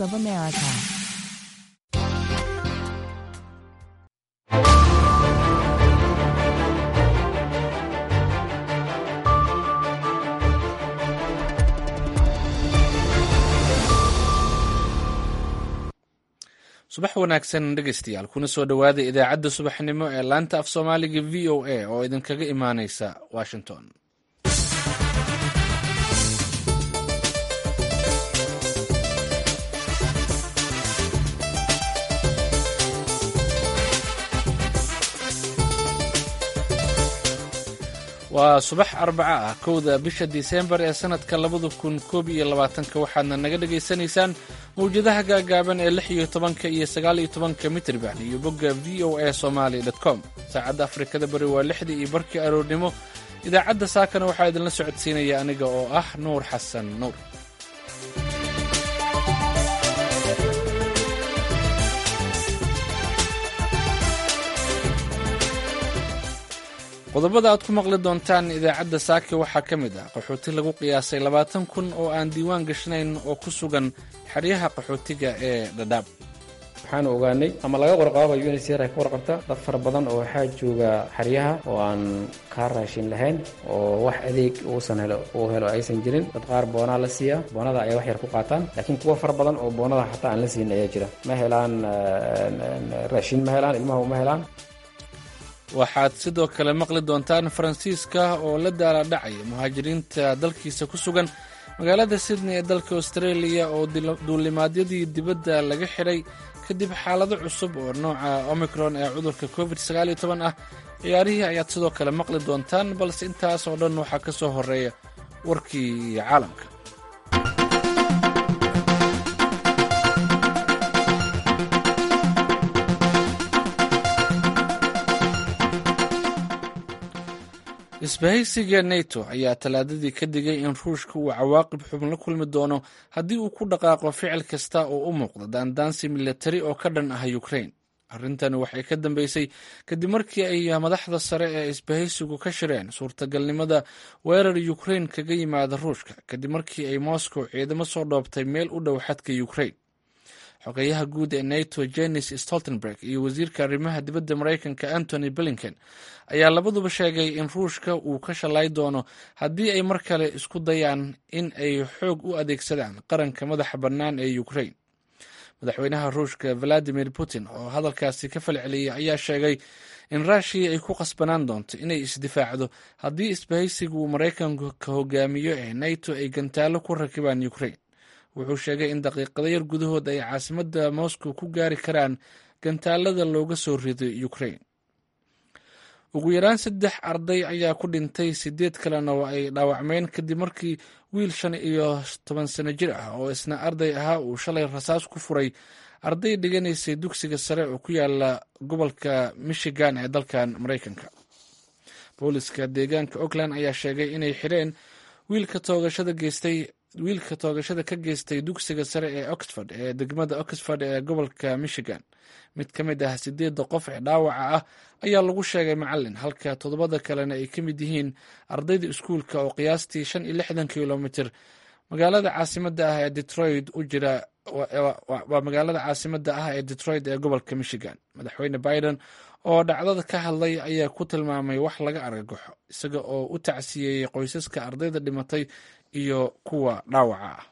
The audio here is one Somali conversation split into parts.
of America. subax wanaagsan dhegaystayaal kuna soo dhowaada idaacadda subaxnimo ee laanta af soomaaliga v o a oo idinkaga imaaneysa washington waa subax arbaca ah kowda bisha disembar ee sanadka labada kun koob iyo labaatanka waxaadna naga dhagaysanaysaan mawjadaha gaagaaban ee lix iyo tobanka iyo sagaal iyo tobanka mitrban iyo bogga v o a somaali com saacadda afrikada bari waa lixdii iyo barkii aroornimo idaacadda saakana waxaa idinla socodsiinaya aniga oo ah nuur xasan nuur qodobada aad ku maqli doontaan idaacadda saake waxaa ka mid ah qaxooti lagu qiyaasay labaatan kun oo aan diiwaan gashnayn oo ku sugan xeryaha qaxootiga ee dhadhaab waxaanu ogaanay ama laga warqaaba unsr ay ka warqabta dad fara badan oo waxaa jooga xeryaha oo aan kaa raashin lahayn oo wax adeeg uusan helo uu helo aysan jirin dad qaar boonaa la siiya boonada ayay wax yar ku qaataan laakiin kuwa fara badan oo boonada xataa aan la siin ayaa jira ma helaan raashin ma helaan ilmaha uma helaan waxaad sidoo kale maqli doontaan faransiiska oo la daala dhacaya muhaajiriinta dalkiisa ku sugan magaalada sydney ee dalka australia oo duulimaadyadii dibadda laga xidhay kadib xaalado cusub oo nooca omicron ee cudurka covid ah ciyaarihii ayaad sidoo kale maqli doontaan balse intaas oo dhan waxaa ka soo horeeya warkii caalamka isbahaysiga neto ayaa talaadadii ka digay in ruushka uu cawaaqib xubn la kulmi doono haddii uu ku dhaqaaqo ficil kasta oo u muuqda daandaansi milatari oo ka dhan ah ukrain arrintani waxay ka dambeysay kadib markii ay madaxda sare ee isbahaysigu ka shireen suurtagalnimada weerar ukrain kaga yimaada ruushka kadib markii ay moscow ciidamo soo dhoobtay meel u dhow xadka ukrain xogeyaha guud ee nato jenis stoltenberg iyo wasiirka arrimaha dibadda maraykanka antony blinken ayaa labaduba sheegay in ruushka uu ka shalay doono haddii ay mar kale isku dayaan in ay xoog u adeegsadaan qaranka madaxa bannaan ee ukrain madaxweynaha ruushka valadimir putin oo hadalkaasi ka falceliyay ayaa sheegay in ruushiya ay ku qasbanaan doonto inay isdifaacdo haddii isbahaysiga uu maraykanku ka hogaamiyo ee nato ay gantaalo ku rakibaan ukrain wuxuu sheegay in daqiiqado yar gudahood ay caasimadda moscow ku gaari karaan gantaalada looga soo riday ukrain ugu yaraan saddex arday ayaa ku dhintay sideed kalena oo ay dhaawacmeen kadib markii wiil shan iyo toban sano jir ah oo isna arday ahaa uu shalay rasaas ku furay arday dhiganaysay dugsiga sare oo ku yaala gobolka michigan ee dalkan maraykanka booliska deegaanka oakland ayaa sheegay inay xireen wiilka toogashada geystay wiilka toogashada ka geystay dugsiga sare ee oxford ee degmada oxford ee gobolka michigan mid ka mid ah sideedda qof ee dhaawaca ah ayaa lagu sheegay macalin halka toddobada kalena ay ka mid yihiin ardayda iskuulka oo qiyaastii shan iyo lixdan kilomitr magaalada caasimada ah ee detroit u jira waa magaalada caasimada ah ee detroit ee gobolka michigan madaxweyne biden oo dhacdada ka hadlay ayaa ku tilmaamay wax laga argagaxo isaga oo u tacsiyeeyey qoysaska ardayda dhimatay iyo kuwa dhaawaca ah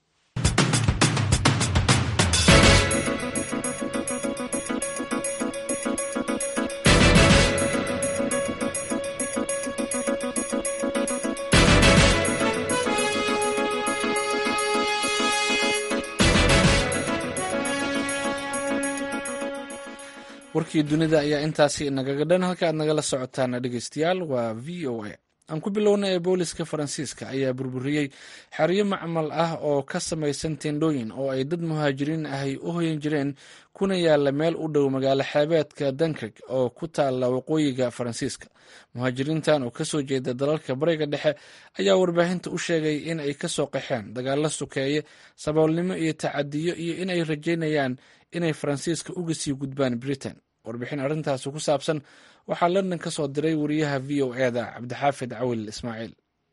warkii dunida ayaa intaasi nagaga dhan halka aad nagala socotaan dhegeystayaal waa v o a aan ku bilowna ee booliska faransiiska ayaa burburiyey xeryo macmal ah oo ka samaysan tendhooyin oo ay dad muhaajiriin ahy u hoyan jireen kuna yaala meel u dhow magaalo xeebeedka dunkirk oo ku taala waqooyiga faransiiska muhaajiriintan oo kasoo jeeda dalalka bariga dhexe ayaa warbaahinta u sheegay in ay kasoo qaxeen dagaalo sukeeye saboolnimo iyo tacadiyo iyo inay rajeynayaan inay faransiiska uga sii gudbaan britain warbixin arrintaasi ku saabsan waxaa london ka soo diray wariyaha v o eda cabdixaafid cawil ismaaciil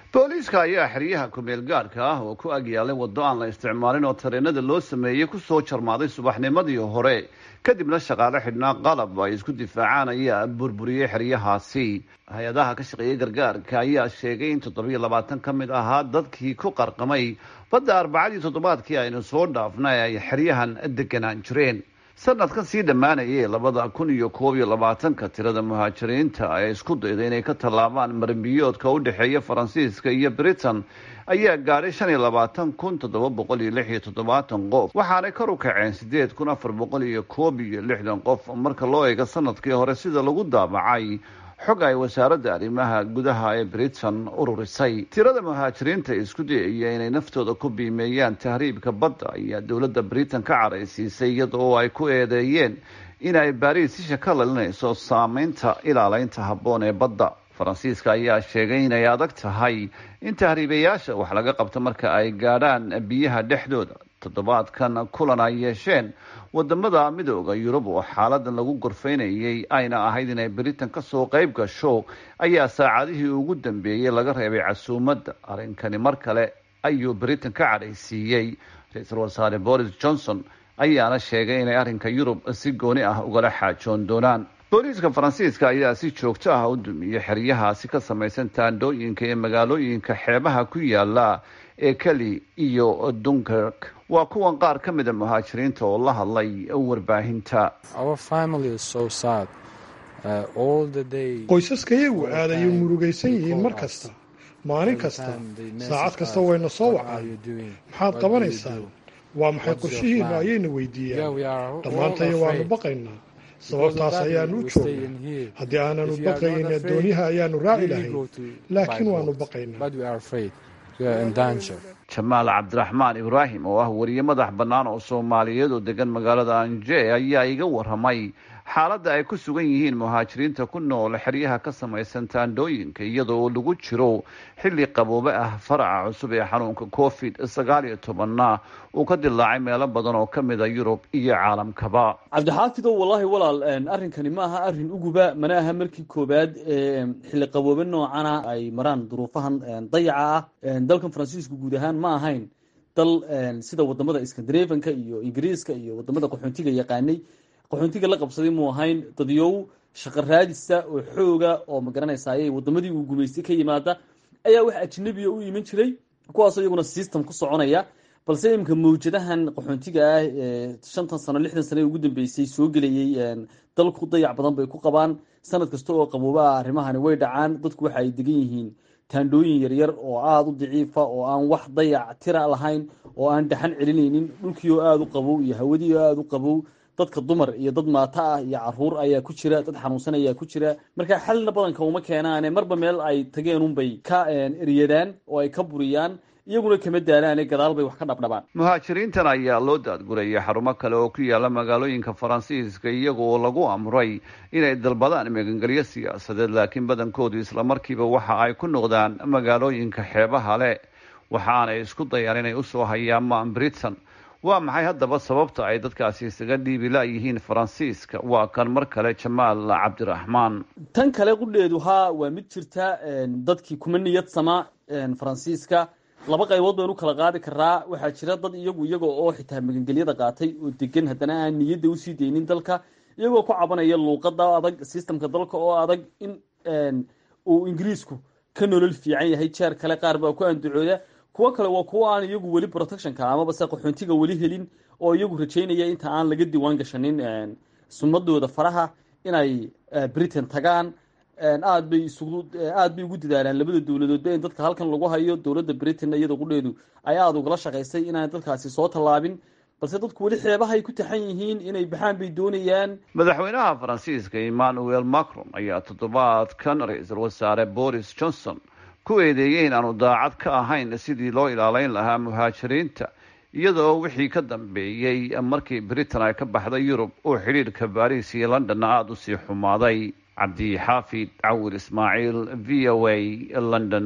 booliiska ayaa xeryaha kumeel gaadhka ah oo ku agyaalay waddo aan la isticmaalin oo tareenada loo sameeyey kusoo jarmaaday subaxnimadii hore kadibna shaqaale xidhnaa qalab ay isku difaacaan ayaa burburiyey xeryahaasi hay-adaha ka shaqeeyay gargaarka ayaa sheegay in toddobiyo labaatan ka mid ahaa dadkii ku qarqamay badda arbacadii toddobaadkii aynu soo dhaafnay ay xeryahan deganaan jireen sanadkan sii dhammaanayay labada kun iyo koob iyo labaatanka tirada muhaajiriinta ee isku dayda inay ka tallaabaan marambiyoodka u dhexeeya faransiiska iyo britain ayaa gaadhay shan iyo labaatan kun toddoba boqol iyo lix iyo toddobaatan qof waxaanay kor u kaceen sideed kun afar boqol iyo koob iyo lixdan qof marka loo eego sanadkii hore sida lagu daabacay xog ay wasaaradda arrimaha gudaha ee britain ururisay tirada muhaajiriinta isku dayaya inay naftooda ku biimeeyaan tahriibka badda ayaa dowladda britain ka caraysiisay iyada oo ay ku eedeeyeen inay baariis isha ka lalinayso saameynta ilaaleynta habboon ee badda faransiiska ayaa sheegay inay adag tahay in tahriibayaasha wax laga qabto marka ay gaadhaan biyaha dhexdooda toddobaadkan kulan ay yeesheen wadamada midooda yurub oo xaaladan lagu gorfaynayay ayna ahayd inay britain kasoo qayb gasho ayaa saacadihii ugu dambeeyey laga reebay casuumadda arrinkani mar kale ayuu britain ka cadhaysiiyey ra-iisul wasaare boris johnson ayaana sheegay inay arrinka yurub si gooni ah ugala xaajoon doonaan booliiska faransiiska ayaa si joogto ah u dumiyey xeryahaasi ka samaysan taandhooyinka ee magaalooyinka xeebaha ku yaala ee keli iyo dunkirk waa kuwan qaar ka mida muhaajiriinta oo la hadlay warbaahinta qoysaskayagu aad ayay murugaysan yihiin mar kasta maalin kasta saacad kasta wayna soo wacaan maxaad qabanaysaan waa maxay qorshihiinnu ayayna weydiiyaan dhammaantaya waanu baqaynaa sababtaas ayaanu u joognaa haddii aananu baqayn addoonyaha ayaanu raaci lahayn laakiin waanu baqaynaa jamaal cabdiraxmaan ibraahim oo ah wariye madax bannaan oo soomaaliyeed oo degan magaalada anje ayaa iga waramay xaaladda ay ku sugan yihiin muhaajiriinta ku nool xeryaha ka samaysan taandhooyinka iyada oo lagu jiro xilli qaboobe ah faraca cusub ee xanuunka covid sagaal iyo tobanna uu ka dilaacay meelo badan oo ka mid a yurub iyo caalamkaba cabdixaafidow wallaahi walaal arrinkani ma aha arrin uguba mana aha markii koowaad xilli qaboobe noocana ay maraan duruufahan dayaca ah dalkan faransiisku guud ahaan ma ahayn dal sida wadamada skandinafanka iyo ingiriiska iyo wadamada qaxoontiga yaqaanay qaxoontiga la qabsaday muu ahayn dadyow shaqo raadisa oo xooga oo magaranaysaay wadamadii uu gumaystay ka yimaada ayaa wax ajnabiya u iman jiray kuwaasoo iyaguna system ku soconaya balse imika mawjadahan qaxoontiga ah ee shantan sano lixdan sano ee ugu dambeysay soo gelayay dalku dayac badan bay ku qabaan sanad kasta oo qabooba ah arrimahani way dhacaan dadku waxa ay degan yihiin taandhooyin yaryar oo aada u daciifa oo aan wax dayac tira lahayn oo aan dhaxan celinaynin dhulkii oo aada u qabow iyo hawadii oo aada u qabow dadka dumar iyo dad maato ah iyo caruur ayaa ku jira dad xanuunsan ayaa ku jira marka xalna badanka uma keenaane marba meel ay tageen unbay ka eryadaan oo ay ka buriyaan iyaguna kama daalaane gadaal bay wax ka dhabdhabaan muhaajiriintan ayaa loo daadgurayay xarumo kale oo ku yaala magaalooyinka faransiiska iyaga oo lagu amray inay dalbadaan magangelyo siyaasadeed laakiin badankoodu islamarkiiba waxa ay ku noqdaan magaalooyinka xeebaha leh waxaanay isku dayaan inay usoo hayaamaan britain waa maxay haddaba sababta ay dadkaasi isaga dhiibi la-yihiin faransiiska waa kan mar kale jamaal cabdiraxmaan tan kale qudheedu haa waa mid jirta dadkii kuma niyad sama faransiiska laba qaybood baynu kala qaadi karaa waxaa jira dad iyagu iyaga oo xitaa magangelyada qaatay oo degan haddana aan niyadda usii deynin dalka iyagoo ku cabanaya luuqada adag systemka dalka oo adag in uu ingiriisku ka nolol fiican yahay jeer kale qaar baa ku andacooda kuwo kale waa kuwo aan iyagu weli protectionka amaba se qaxoontiga weli helin oo iyagu rajaynaya inta aan laga diiwaan gashanin sumadooda faraha inay britain tagaan aad bay isugu aad bay ugu dadaalaan labada dowladoodba in dadka halkan lagu hayo dowladda britain iyada qudheedu ay aada ugala shaqaysay inaan dadkaasi soo tallaabin balse dadku weli xeebahay ku taxan yihiin inay baxaan bay doonayaan madaxweynaha faransiiska emmanuel macron ayaa toddobaadkan ra-iisul wasaare boris johnson ku eedeeyey in aanu daacad ka ahayn sidii loo ilaaleyn lahaa muhaajiriinta iyadoo wixii ka dambeeyey markii britain ay ka baxday yurub uu xidhiidhka baris iyo londonna aada usii xumaaday cabdi xaafid cawir ismaaciil v o a london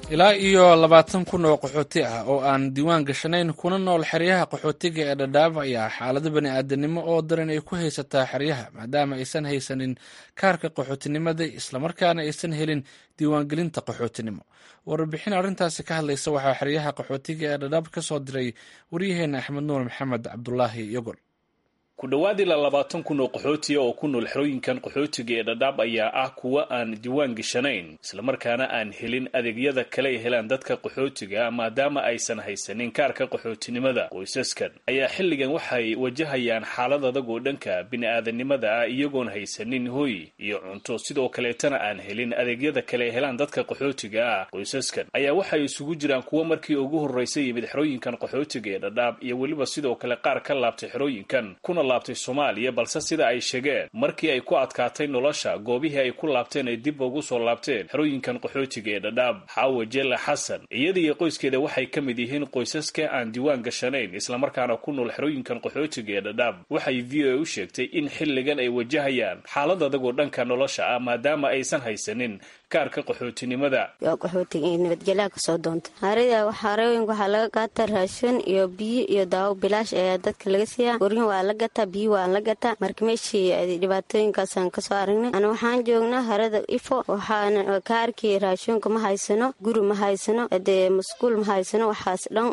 ilaa iyo labaatan kun oo qaxooti ah oo aan diiwaan gashanayn kuna nool xeryaha qaxootiga ee dhadhaab ayaa xaalado bani aadanimo oo daran ay ku haysataa xeryaha maadaama aysan haysanin kaarka qaxootinimada islamarkaana aysan helin diiwaangelinta qaxootinimo warbixin arrintaasi ka hadlaysa waxaa xeryaha qaxootiga ee dhadhaab ka soo diray waryaheena axmed nuur maxamed cabdulaahi yogol ku dhowaad ilaa labaatan kun oo qaxootiya oo ku nool xerooyinkan qaxootiga ee dhadhaab ayaa ah kuwa aan diiwaan gashanayn islamarkaana aan helin adeegyada kale ay helaan dadka qaxootiga maadaama aysan haysanin kaarka qaxootinimada qoysaskan ayaa xilligan waxay wajahayaan xaalad adag oo dhanka bini-aadanimada ah iyagoon haysanin hoy iyo cunto sidoo kaleetana aan helin adeegyada kale ay helaan dadka qaxootiga ah qoysaskan ayaa waxay isugu jiraan kuwa markii ugu horreysay yimid xerooyinkan qaxootiga ee dhadhaab iyo weliba sidoo kale qaar ka laabtay xerooyinkan kuna laabtay soomaaliya balse sida ay sheegeen markii ay ku adkaatay nolosha goobihii ay ku laabteen ay dib ugu soo laabteen xerooyinkan qaxootiga ee dhadhaab xaawa jelle xasan iyada iyo qoyskeeda waxay ka mid yihiin qoysaska aan diiwaan gashanayn islamarkaana ku nool xerooyinkan qaxootiga ee dhadhaab waxay v o a u sheegtay in xilligan ay wajahayaan xaalad adagoo dhanka nolosha ah maadaama aysan haysanin kaarka qaxootinimada qaxootiga iyo nabadgelyaha kasoo doonta harida xarooyinka waxaa laga qaata raashin iyo biyo iyo daawo bilaash ayaa dadka laga siiyaa goryin waa la gataa biyo waa la gataa marka meeshii dhibaatooyinkaasaan kasoo aragnay ana waxaan joognaa harada ifo waxaana kaarkii raashinka ma haysano guri ma haysano dee masquul ma haysano waxaas dhan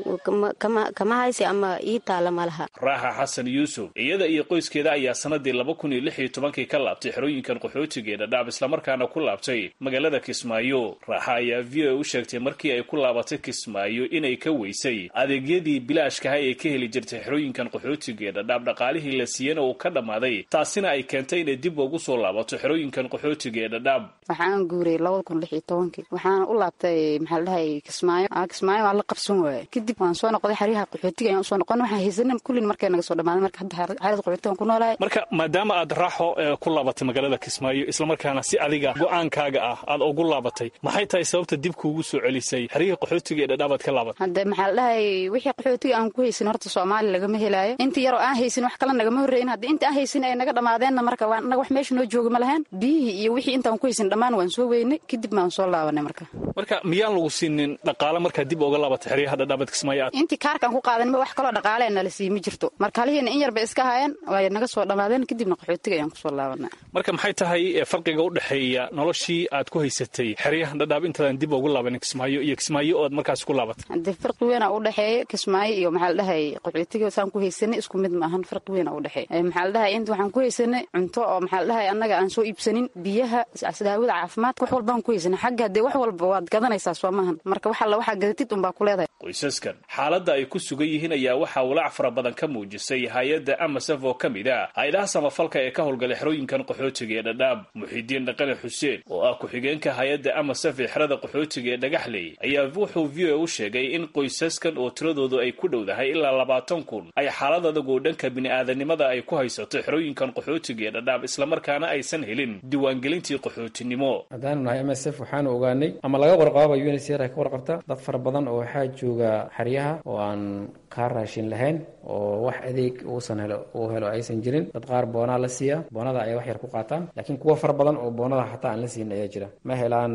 kama haysi ama ii taala ma laha raaxa xasan yuusuf iyada iyo qoyskeeda ayaa sanadii laba kun iyo lix iyo tobankii ka laabtay xerooyinkan qaxootiga ee dhadhaab islamarkaana ku laabtay magaalada kismaayo raaxa ayaa v o u sheegtay markii ay ku laabatay kismaayo inay ka weysay adeegyadii bilaashkaha ee ka heli jirtay xerooyinkan qaxootiga ee dhadhaab dhaqaalihii la siiyana uu ka dhammaaday taasina ay keentay inay dib ugu soo laabato xerooyinkan qaxootiga ee dhadhaab waxaan guuray labada kun lix iyo tobankii waxaana u laabtay maxaa la dhahay kismaayo kismaayo waa la qabsan waaye kadib waan soo noqday xeryaha qaxootiga ayaan usoo noqon waxaan haysanin kullin markay naga soo dhamaaday marka hadda xerada qaxootigan ku noolahay marka maadaama aad raaxo ku laabatay magaalada kismaayo islamarkaana si adiga go-aankaaga ah aad ugu laabatay maxay tahay sababta dib kuugu soo celisay xeryihii qaxootiga ee dhadhaabaad ka laabatay hadde maxaa la dhahay wixii qaxootiga aan ku haysin horta soomaaliya lagama helaayo inta yaroo aan haysin wax kale nagama horreyin haddii inta aan haysin ay naga dhammaadeenna marka waa naga wax meesha noo jooga ma lahayn biyihii iyo wixii intaan ku haysin dhammaan waan soo weynay kadib baan soo laabanay marka marka miyaan lagu siinin dhaqaale markaa dib uga laabatay xeryaha dhadhaabaad kismaayo aad intii kaarkaan ku qaadanima wax kaloo dhaqaale nala sii ma jirto marka halihiina in yar bay iska haayeen way naga soo dhammaadeen kadibna qaxootiga ayaan kusoo laabanay marka maxay tahay farqiga u dhexeeya noloshii aad ku haysatay xeryahan dhadhaab intaadan dib ugu laabanin kismaayo iyo kismaayo ood markaas ku laabatay haddee farqi weyn a u dhexeeya kismaayo iyo maxaa la dhahay qaxootiga saan ku haysanay isku mid ma ahan farqi weyn a u dhexeeya maxaa la dhahay inta waxaan ku haysanay cunto oo maxaa la dhahay annaga aan soo iibsanin biyaha daawada caafimaadka wax walbaan ku haysanay xagga haddee wax walba waad gadanaysaa soo maahan marka wax alla waxaa gadatid unbaa ku leedahay qoysaskan xaaladda ay ku sugan yihiin ayaa waxaa walaac fara badan ka muujisay hay-adda amasaf oo ka mid ah hay-adaha samafalka ee ka howlgalay xerooyinkan qaxootiga ee dhadhaab muxiidiin dhaqane xuseen oo ah ku-xigeenka hay-adda amasaf ee xerada qaxootiga ee dhagaxley ayaa wuxuu v o u sheegay in qoysaskan oo tiradoodu ay ku dhowdahay ilaa labaatan kun ay xaalad adagoo dhanka bini-aadanimada ay ku haysato xerooyinkan qaxootiga ee dhadhaab islamarkaana aysan helin diiwaangelintii qaxootinimo haddaanu nahay m s f waxaanu ogaanay ama laga warqaaba unsr ay ka warqabta dad fara badan oo waxaa jooga xeryaha oo aan kaa raashin lahayn oo wax adeeg uusan helo uu helo aysan jirin dad qaar boonaa la siiya boonada ayay wax yar ku qaataan laakiin kuwa fara badan oo boonada xataa aan la siin ayaa jira ma helaan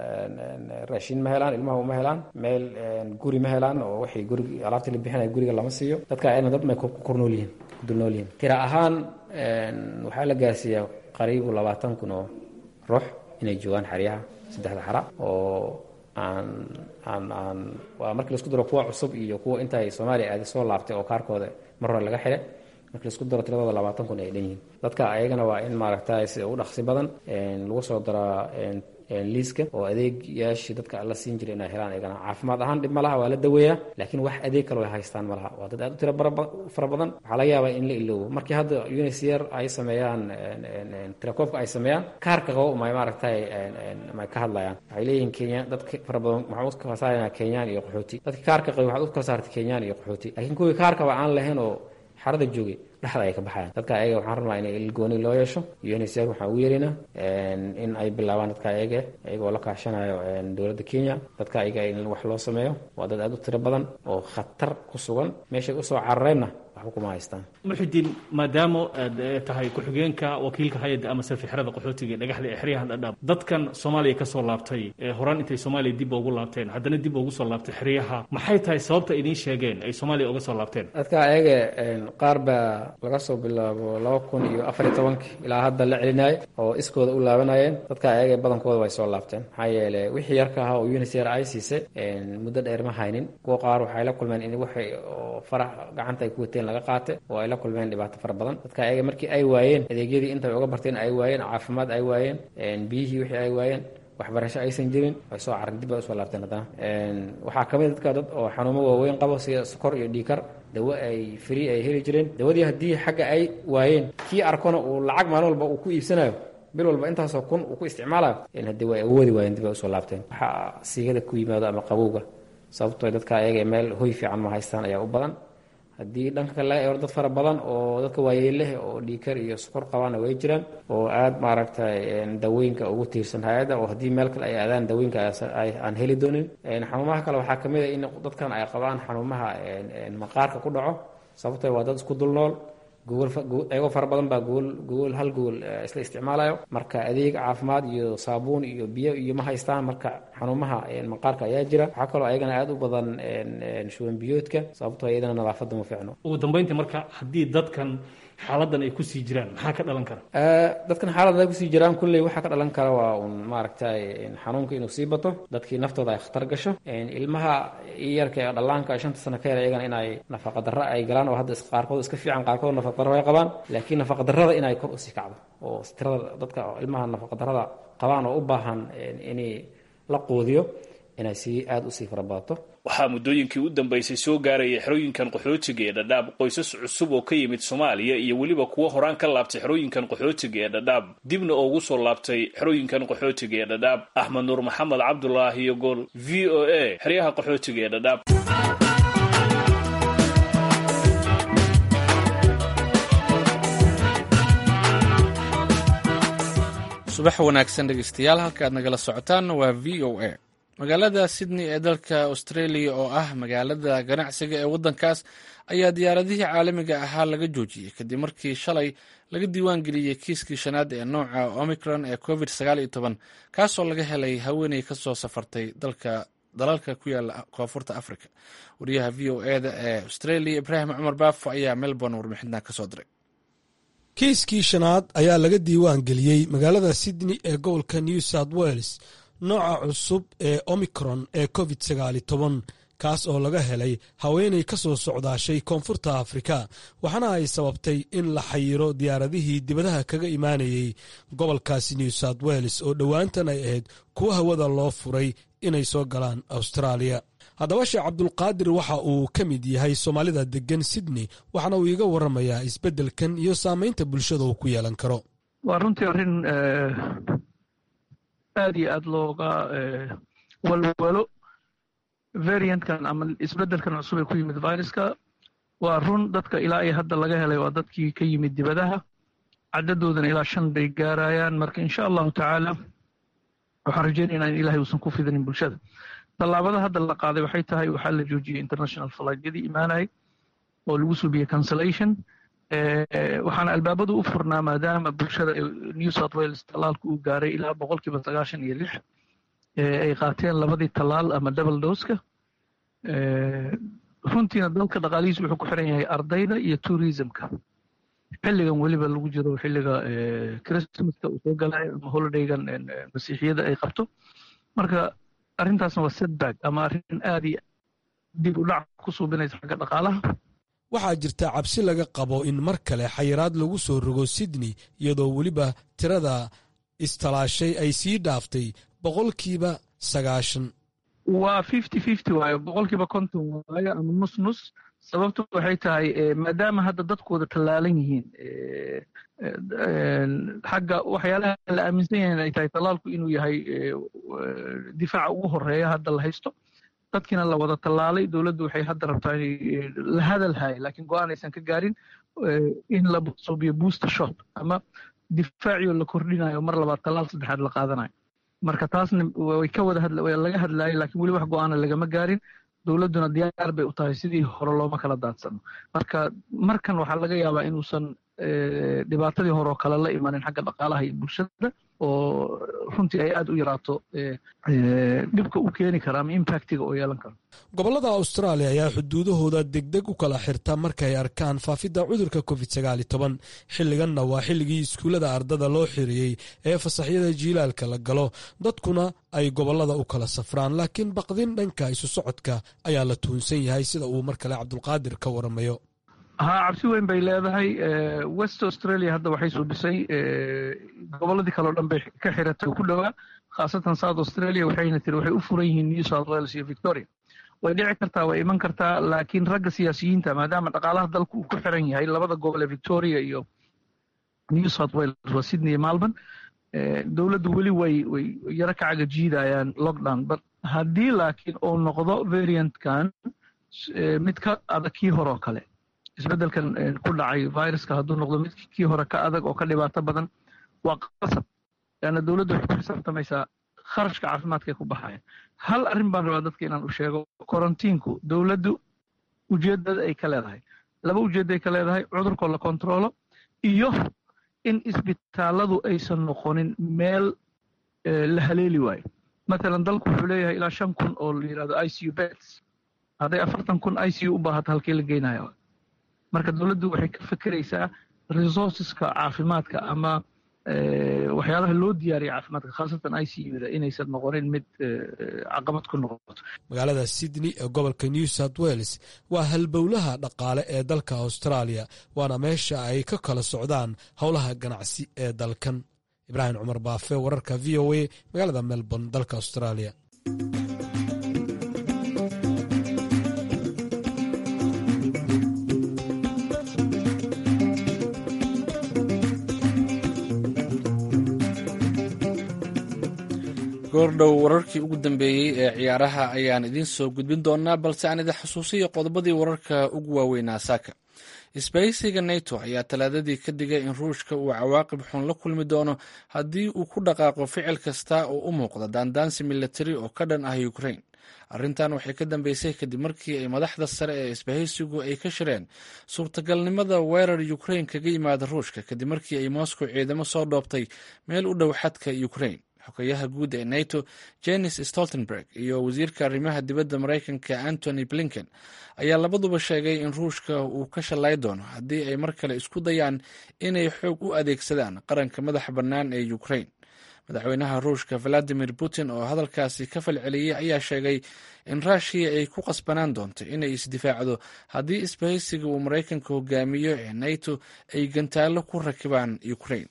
raashin ma helaan ilmaha uma helaan meel guri ma helaan oo waxay gurig alaabtii la bixinaya guriga lama siiyo dadka ayna dad may ku kornool yihiin ku dulnool yihiin tira ahaan waxaa la gaarsiiyaa qariibu labaatan kun oo ruux inay joogaan xeryaha saddexda xara oo aan aan aan waa markii laisku daro kuwa cusub iyo kuwa intaay soomaaliya aadi soo laabtay oo kaarkooda mar hore laga xidhay markii laisku daro tiradooda labaatan kun ay dhan yihiin dadka ayagana waa in maaragtay sida ugu dhaqsi badan lagu soo daraa liiska oo adeegyaashii dadka la siin jiray inay helaan ayagana caafimaad ahaan dhib ma laha waa la daweeyaa laakiin wax adeeg kaloo ay haystaan ma laha waa dad aad u tiro fara badan waxaa laga yaabaa in la iloobo markii hadda unisr ay sameeyaan tirakoobka ay sameeyaan kaarka qabo may maaragtay may ka hadlayaan waxay leeyihiin kenya dadka fara badan waxaan u kala saaraynaa kenyaan iyo qaxooti dadka kaarka qabo waxaad u kala saartay kenyaan iyo qaxooti laakiin kuwii kaarkaba aan lahayn oo xarada joogay dhexda ay ka baxayaan dadka ayaga waxaan rabnaa in ilgooni loo yeesho unsr waxaan ugu yeeraynaa in ay bilaabaan dadka ayaga ayagoo la kaashanayo dowladda kenya dadka ayaga in wax loo sameeyo waa dad aad u tiro badan oo khatar ku sugan meeshay usoo carareenna waxba kuma haystaan muxidiin maadaama aad tahay ku-xigeenka wakiilka hay-adda ama safixrada qaxootiga ee dhagaxda ee xeryahan dhadhaab dadkan soomaaliya ka soo laabtay ee horaan intay soomaaliya dib ugu laabteen haddana dib ugu soo laabtay xeryaha maxay tahay sababta idiin sheegeen ay soomaaliya uga soo laabteen dadka ayaga qaar baa laga soo bilaabo laba kun iyo afar iyo tobankii ilaa hadda la celinaayo oo iskooda u laabanayeen dadka ayaga badankooda way soo laabteen maxaa yeele wixii yarka ahaa oo unisr ay siisay muddo dheer ma haynin kuwa qaar waxay la kulmeen in waxay oo farax gacanta ay ku wateen laga qaate oo ay la kulmeen dhibaato fara badan dadka ayaga markii ay waayeen adeegyadii intay uga barteen ay waayeen caafimaad ay waayeen biyihii wixii ay waayeen waxbarasho aysan jirin way soo caran dib ay usoo laabteen haddana waxaa ka mid dadka dad oo xanuumo waaweyn qabo sida sokor iyo dhiikar dawo ay free ay heli jireen dawadii haddii xagga ay waayeen kii arkona uu lacag maalin walba uu ku iibsanayo bil walba intaasoo kun uu ku isticmaalayo haddii way awoodi waayeen dib ay usoo laabteen waxaa siigada ku yimaado ama qabowga sababtoo dadka ayaga meel hoy fiican ma haystaan ayaa u badan haddii dhanka kale laga eero dad fara badan oo dadka waayeelleh oo dhiikar iyo sokor qabaana way jiraan oo aada maaragtay dawooyinka ugu tiirsan hay-adda oo haddii meel kale ay aadaan dawooyinka aan heli doonin xanuumaha kale waxaa kamid a in dadkan ay qabaan xanuumaha maqaarka ku dhaco sababtoo waa dad isku dul nool ayagoo fara badan baa gool gool hal gool isla isticmaalayo marka adeeg caafimaad iyo saabuun iyo biyo iyo ma haystaan marka xanuumaha maqaarka ayaa jira waxaa kaloo ayagana aada u badan shuban biyoodka sababtoo iyadana nadaafadda ma fiicno ugu dambeyntii marka haddii dadkan xaaladan ay kusii jiraan maxaa ka dhalan kara dadkan xaaladan ay kusii jiraan kulley waxaa ka dhalan kara waa un maaragtay xanuunka inuu sii bato dadkii naftooda ay khatar gasho ilmaha yarka ee dhallaanka shanta sano ka yar iyagana inay nafaqa darro ay galaan oo hadda qaarkood iska fiican qaarkood nafaqa darro ay qabaan laakiin nafaqa darrada inay kor usii kacdo oo tirada dadka ilmaha nafaqa darrada qabaan oo u baahan in la quudiyo inay sii aada usii farabadato waxaa muddooyinkii u dambaysay soo gaaraya xerooyinkan qaxootiga ee dhadhaab qoysas cusub oo ka yimid soomaaliya iyo weliba kuwo horaan ka laabtay xerooyinkan qaxootiga ee dhadhaab dibna ugu soo laabtay xerooyinkan qaxootiga ee dhadhaab axmed nuur maxamed cabdulaahi iyo gool v o a xeryaha qaxootiga ee dhadhaab subax wanaagsan dhegeystayaal halka aad nagala socotaan waa v o a magaalada sydney ee dalka australia oo ah magaalada ganacsiga ee waddankaas ayaa diyaaradihii caalamiga ahaa laga joojiyey kadib markii shalay laga diiwaan geliyey kiiskii shanaad ee nooca omicron ee covid sagaal iyo toban kaasoo laga helay haweeney ka soo safartay dalka dalalka ku yaala koonfurta africa wariyaha v o eda ee australia ibraahim cumar baafo ayaa melbourne warbixintan kasoo diray kiiskii shanaad ayaa laga diiwaan geliyey magaalada sydney ee gobolka new south wales nooca cusub ee omicron ee covid sagaali toban kaas oo laga helay haweenay ka soo socdaashay koonfurta afrika waxaana ay sababtay in la xayiro diyaaradihii dibadaha kaga imaanayey gobolkaasi new south wales oo dhowaantan ay ahayd kuwa hawada loo furay inay soo galaan austraaliya haddaba sheekh cabdulqaadir waxa uu ka mid yahay soomaalida deggan sydney waxaana uu iiga waramayaa isbeddelkan iyo saamaynta bulshada uu ku yeelan karo waa runtii arrin aad iyo aad looga walwalo variantkan ama isbeddelkan cusub ee ku yimid viruska waa run dadka ilaa iyo hadda laga helay waa dadkii ka yimid dibadaha caddadoodana ilaa shan bay gaarayaan marka insha allahu tacaala waxaan rajaynaynaa in ilahay uusan ku fidanin bulshada tallaabada hadda la qaaday waxay tahay waxaa la joojiyey international flightyadii imaanayay oo lagu subiyey cancellation waxaana albaabadu u furnaa maadaama bulshada new south wales tallaalku uu gaaray ilaa boqolkiiba sagaashan iyo lix ay qaateen labadii tallaal ama double doska runtiina dalka dhaqaalihiisu wuxuu ku xiran yahay ardayda iyo tourismka xilligan weliba lagu jiro xilliga christmaska uu soo galayo ama holidaygan masiixiyada ay qabto marka arrintaasna waa setback ama arrin aad iyo dib u dhac ku suubinaysa xagga dhaqaalaha waxaa jirta cabsi laga qabo in mar kale xayiraad lagu soo rogo sydney iyadoo weliba tirada istalaashay ay sii dhaaftay boqolkiiba sagaashan waa fifty fifty waayo boqolkiiba konton waayo ama nus nus sababtu waxay tahay maadaama hadda dadkooda tallaalan yihiin xagga waxyaalaha la aaminsan yahay ay tahay tallaalku inuu yahay difaaca ugu horeeya hadda la haysto dadkiina la wada tallaalay dowladdu waxay hadda rabtaa inay la hadal haaya laakiin go-aan aysan ka gaarin in la suubiyo booster shot ama difaaciyo la kordhinayo mar labaad tallaal saddexaad la qaadanayo marka taasna way ka wada hadla laga hadlaayay laakiin weli wax go-aana lagama gaarin dowladduna diyaar bay u tahay sidii hore looma kala daadsano marka markan waxaa laga yaabaa inuusan dhibaatadii hore oo kale la imanin xagga dhaqaalaha iyo bulshada oo runtii ay aad u yaraato dhibka u keeni kara ama impactiga oo yeelan karo gobollada austraaliya ayaa xuduudahooda degdeg u kala xirta markay arkaan faafidda cudurka covid sagaal iyo toban xilliganna waa xilligii iskuullada ardada loo xiriyey ee fasaxyada jiilaalka la galo dadkuna ay gobollada u kala safraan laakiin baqdin dhanka isu socodka ayaa la tuunsan yahay sida uu mar kale cabdulqaadir ka waramayo haa cabsi weyn bay leedahay west australia hadda waxay soo dhisay gobolladii kale o dhan bay ka xiratay ku dhowaa khaasatan south australia waxayna tiri waxay u furan yihiin new south wales iyo victoria way dhici kartaa way iman kartaa laakiin ragga siyaasiyiinta maadaama dhaqaalaha dalku uu ku xiran yahay labada gobol ee victoria iyo new south wales waa sydney iyo malbourne dowladdu weli way way yaro ka cagajiidayaan lockdown but haddii laakiin uu noqdo variantkan mid ka adag kii hore oo kale isbeddelkan ku dhacay viruska hadduu noqdo mid kii hore ka adag oo ka dhibaato badan waa qasab leanna dowladdu waxay ku xisaabtamaysaa kharashka caafimaadkay ku baxaya hal arrin baan rabaa dadka inaan u sheego korontiinku dowladdu ujeeddada ay ka leedahay laba ujeedday ka leedahay cudurkoo la kontroolo iyo in isbitaalladu aysan noqonin meel la haleeli waayo matalan dalku wuxuu leeyahay ilaa shan kun oo la yidhahdo i c u beds hadday afartan kun i c u u baahato halkii la geynayo marka dowladdu waxay ka fekeraysaa resourceska caafimaadka ama waxyaalaha loo diyaariya caafimaadka khaasatan i c u da inaysan noqonin mid caqabad ku noqoto magaalada sydney ee gobolka new south wales waa halbowlaha dhaqaale ee dalka australia waana meesha ay ka kala socdaan howlaha ganacsi ee dalkan ibraahim cumar baafe wararka v o a magaalada melbourne dalka australia goordhow wararkii ugu dambeeyey ee ciyaaraha ayaan idiin soo gudbin doonaa balse aan idin xusuusiyo qodobadii wararka ugu waaweynaa saaka isbahaysiga nato ayaa talaadadii ka digay in ruushka uu cawaaqib xun la kulmi doono haddii uu ku dhaqaaqo ficil kasta oo u muuqda daandaansi milatari oo ka dhan ah ukrain arrintan waxay ka dambeysay kadib markii ay madaxda sare ee isbahaysigu ay ka shireen suurtagalnimada weerar ukrain kaga yimaada ruushka kadib markii ay moscow ciidamo soo dhoobtay meel u dhow xadka ukrain xogayaha guud ee nato jenis stoltenberg iyo wasiirka arrimaha dibadda maraykanka antony blinken ayaa labaduba sheegay in ruushka uu ka shallay doono haddii ay mar kale isku dayaan inay xoog u adeegsadaan qaranka madaxa bannaan ee ukrain madaxweynaha ruushka valadimir putin oo hadalkaasi ka falceliyey ayaa sheegay in ruushiya ay ku qasbanaan doonto inay isdifaacdo haddii isbahaysiga uu maraykanka hogaamiyo ee nato ay gantaallo ku rakibaan ukrain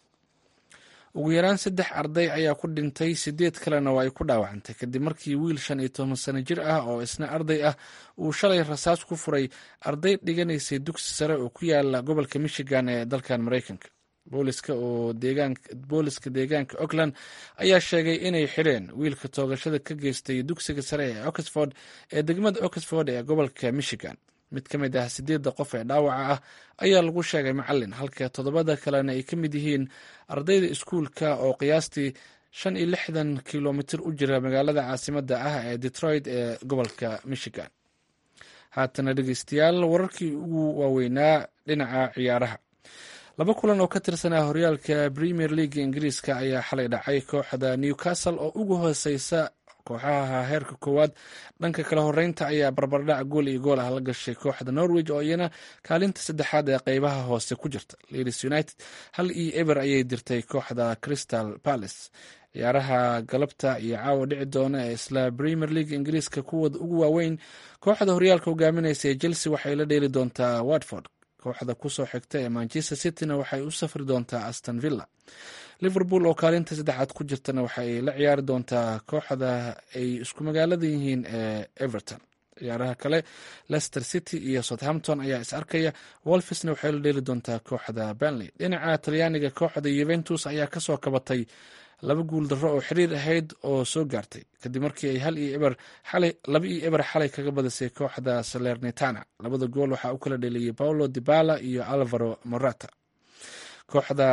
ugu yaraan saddex arday ayaa ku dhintay sideed kalena waa ay ku dhaawacantay kadib markii wiil shan iyo toban sano jir ah oo isna arday ah uu shalay rasaas ku furay arday dhiganaysay dugsi sare oo ku yaala gobolka michigan ee dalkan maraykanka booliska oo booliska deegaanka auckland ayaa sheegay inay xireen wiilka toogashada ka geystay dugsiga sare ee oxford ee degmada oxford ee gobolka michigan mid ka mid ah sideedda qof ee dhaawaca ah ayaa lagu sheegay macalin halka toddobada kalena ay ka mid yihiin ardayda iskuulka oo qiyaastii shan iyo lixdan kilomitir u jira magaalada caasimadda ah ee detroit ee gobolka michigan haatana dhegeystayaal wararkii ugu waaweynaa dhinaca ciyaaraha laba kulan oo ka tirsanaa horyaalka premier league ingiriiska ayaa xalay dhacay kooxda newcastle oo ugu hooseysa kooxaha heerka koowaad dhanka kala horeynta ayaa barbardhac gool iyo gool ah la gashay kooxda norwich oo iyana kaalinta saddexaad ee qeybaha hoose ku jirta leeds united hal iyo eber ayay dirtay kooxda crystal palace ciyaaraha galabta iyo caawa dhici doona ee isla premier league ingiriiska kuwooda ugu waaweyn kooxda horyaalka hogaaminaysa ee chelsea waxay la dheeli doontaa watford kooxda kusoo xigta ee manchester cityna waxay u safri doontaa aston villa liverpool oo kaalinta saddexaad ku jirtana waxaay la ciyaari doontaa kooxda ay isku magaalada yihiin ee everton ciyaaraha kale leicester city iyo southampton ayaa is arkaya wolfisna waxay la dheeli doontaa kooxda benley dhinaca talyaaniga kooxda yuventus ayaa kasoo kabatay laba guul darro oo xiriir ahayd oo soo gaartay kadib markii ay hal iyo eber xalay laba iyo eber xalay kaga badisay kooxda salernitana labada gool waxaa u kala dheliyey paulo dibala iyo alvaro morata kooxda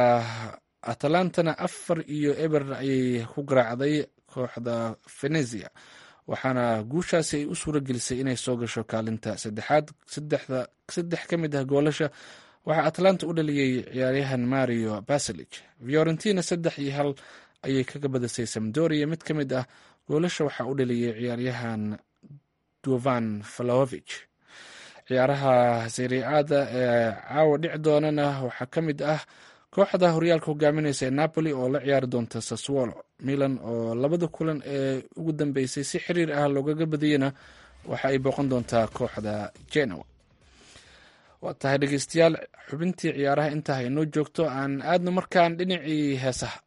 atalantana afar iyo eber ayay ku garaacday kooxda venezia waxaana guushaasi ay u suura gelisay inay soo gasho kaalinta saddexaad saddex ka mid ah goolasha waxaa atlanta u dhaliyey ciyaaryahan mario baselig fiorentina saddex iyo hal ayay kaga badisay samdoria mid ka mid ah goolasha waxaa u dhaliyey ciyaaryahan duvan falovich ciyaaraha seriaada ee caawa dhici doonana waxaa ka mid ah kooxda horyaalka hogaamineysa ee napoli oo la ciyaari doonta saswolo milan oo labada kulan ee ugu dambeysay si xiriir ah loogaga badiyena waxa ay booqan doontaa kooxda genoa waa tahay dhegeystayaal xubintii ciyaaraha intaa inoo joogto aan aadno markaan dhinacii heesaha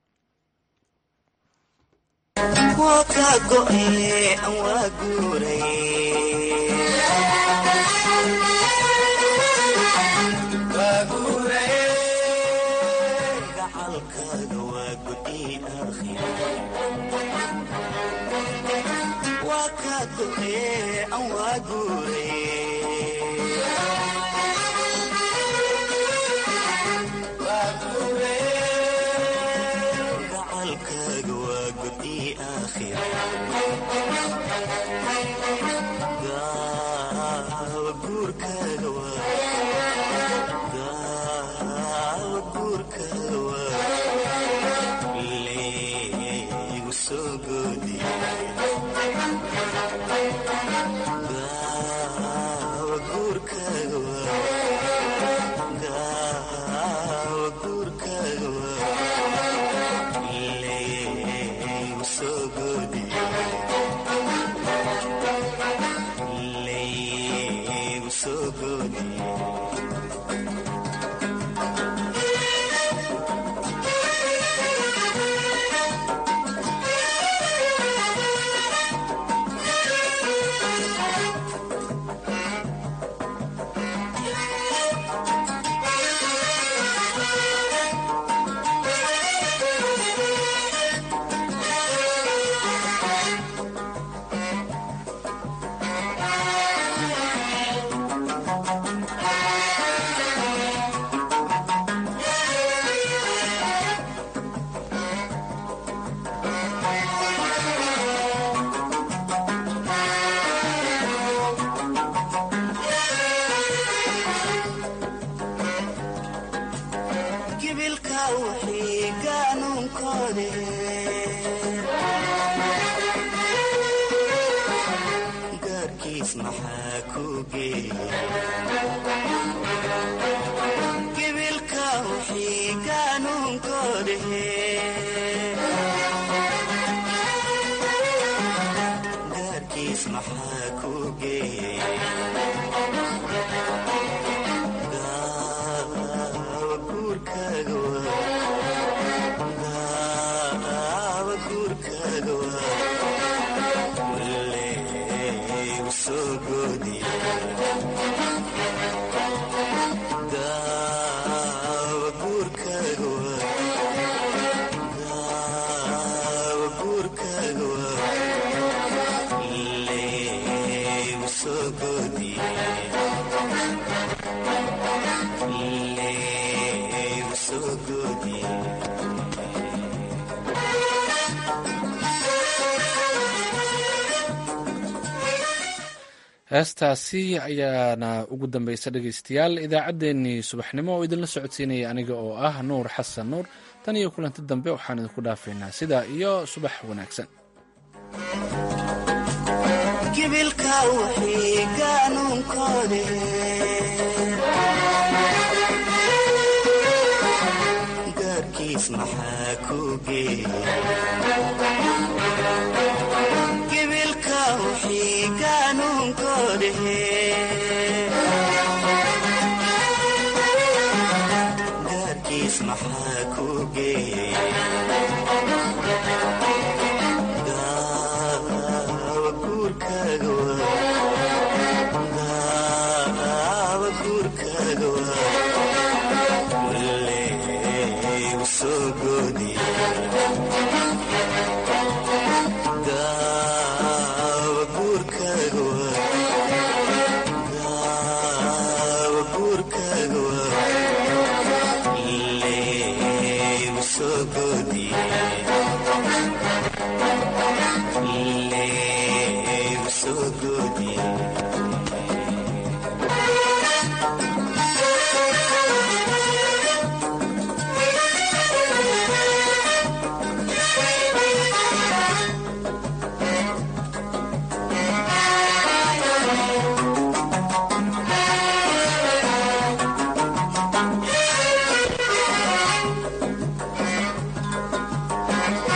heestaasi ayaana ugu dambeysa dhegeystayaal idaacaddeenii subaxnimo oo idinla socodsiinaya aniga oo ah nuur xasan nuur tan iyo kulanti dambe waxaan idinku dhaafaynaa sidaa iyo subax wanaagsan gaarkiis maxaa ku geeya